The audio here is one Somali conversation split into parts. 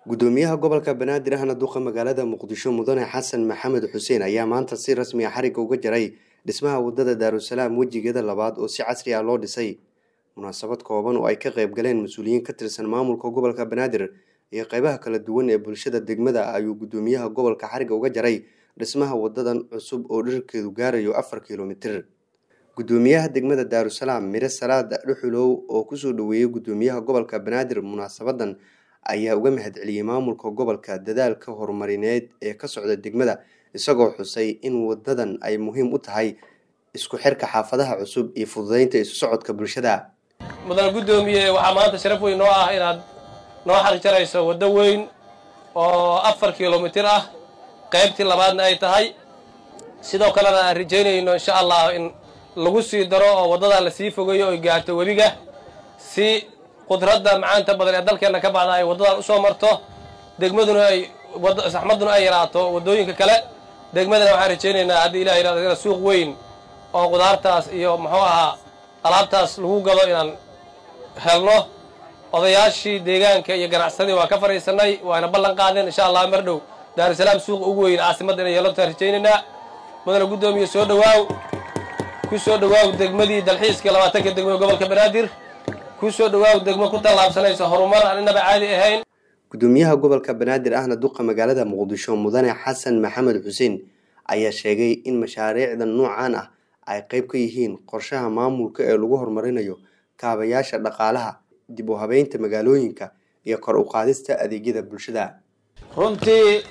gudoomiyaha gobolka banaadir ahna duqa magaalada muqdisho mudane xasan maxamed xuseen ayaa maanta si rasmi a xarigga uga jaray dhismaha wadada daarusalaam wejigeeda labaad oo si casri ah loo dhisay munaasabad kooban oo ay ka qayb galeen mas-uuliyiin ka tirsan maamulka gobolka banaadir iyo qeybaha kala duwan ee bulshada degmada ayuu gudoomiyaha gobolka xarigga uga jaray dhismaha wadadan cusub oo dherarkeedu gaarayo afar kilomitir gudoomiyaha degmada daarusalaam mire salaada dhuxulow oo kusoo dhaweeyey gudoomiyaha gobolka banaadir munaasabadan ayaa uga mahad celiyey maamulka gobolka dadaalka horumarineed ee ka socda degmada isagoo xusay in wadadan ay muhiim u tahay isku xirka xaafadaha cusub iyo fududeynta isu socodka bulshada mudan guddoomiye waxaa maanta sharaf weyn noo ah inaad noo xarjarayso waddo weyn oo afar kilomitir ah qaybtii labaadna ay tahay sidoo kalena aan rajaynayno insha allah in lagu sii daro oo waddadan lasii fogeeyo oy gaarto webiga si qudradda macaanta badan ee dalkeenna ka baxda ay waddadan usoo marto degmaduna ay saxmaduna ay yaraato waddooyinka kale degmadana waxaan rajaynaynaa haddii ilah yirahdo suuq weyn oo qudaartaas iyo muxuu ahaa alaabtaas lagu gado inaan helno odayaashii deegaanka iyo ganacsadii waa ka fadhiisanay waana ballan qaadeen insha allah mar dhow daarusalaam suuqa ugu weyn caasimadda inay yeelantaan rajaynaynaa mudana guddoomiye soo dhawaaw ku soo dhawaaw degmadii dalxiiska labaatanka degmo gobolka banaadir ku soo dhawaaw degmo ku tallaabsanaysa horumar aan inaba caadi ahayn gudoomiyaha gobolka banaadir ahna duqa magaalada muqdisho mudane xasan maxamed xuseen ayaa sheegay in mashaariicda noocan ah ay qayb ka yihiin qorshaha maamulka ee lagu horumarinayo kaabayaasha dhaqaalaha dib u habeynta magaalooyinka iyo kor u qaadista adeegyada bulshada runtii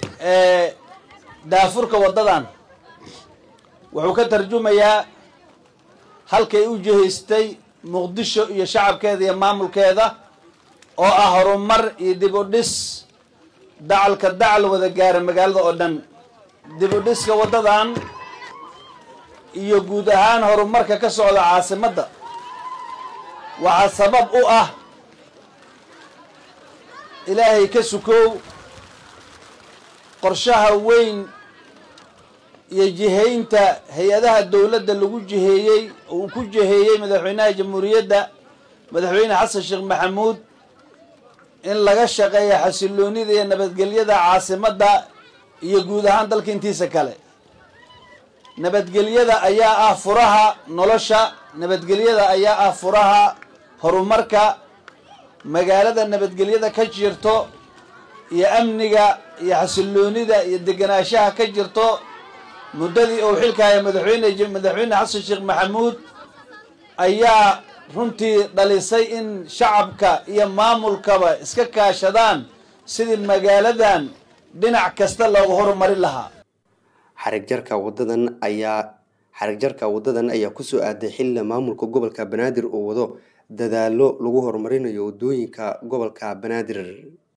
daafurka waddadan wuxuu ka tarjumayaa halkay u jihaystay muqdisho iyo shacabkeeda iyo maamulkeeda oo ah horumar iyo dib u dhis dacalka dacal wada gaara magaalada oo dhan dib u dhiska waddadan iyo guud ahaan horumarka ka socda caasimadda waxaa sabab u ah ilaahay ka sukow qorshaha weyn iyo jihaynta hay-adaha dowladda lagu jiheeyey oo uu ku jiheeyey madaxweynaha jamhuuriyadda madaxweyne xasan sheekh maxamuud in laga shaqeeya xasiloonida iyo nabadgelyada caasimadda iyo guud ahaan dalka intiisa kale nabadgelyada ayaa ah furaha nolosha nabadgelyada ayaa ah furaha horumarka magaalada nabadgelyada ka jirto iyo amniga iyo xasiloonida iyo deganaanshaha ka jirto muddadii uu xilkahaya madaxweyne madaxweyne xasan sheekh maxamuud ayaa runtii dhalisay in shacabka iyo maamulkaba iska kaashadaan sidii magaaladan dhinac kasta loogu horumarin lahaa xarigjarka wadadan ayaa xarigjarka wadadan ayaa kusoo aaday xilla maamulka gobolka banaadir oo wado dadaalo lagu horumarinayo wadooyinka gobolka banaadir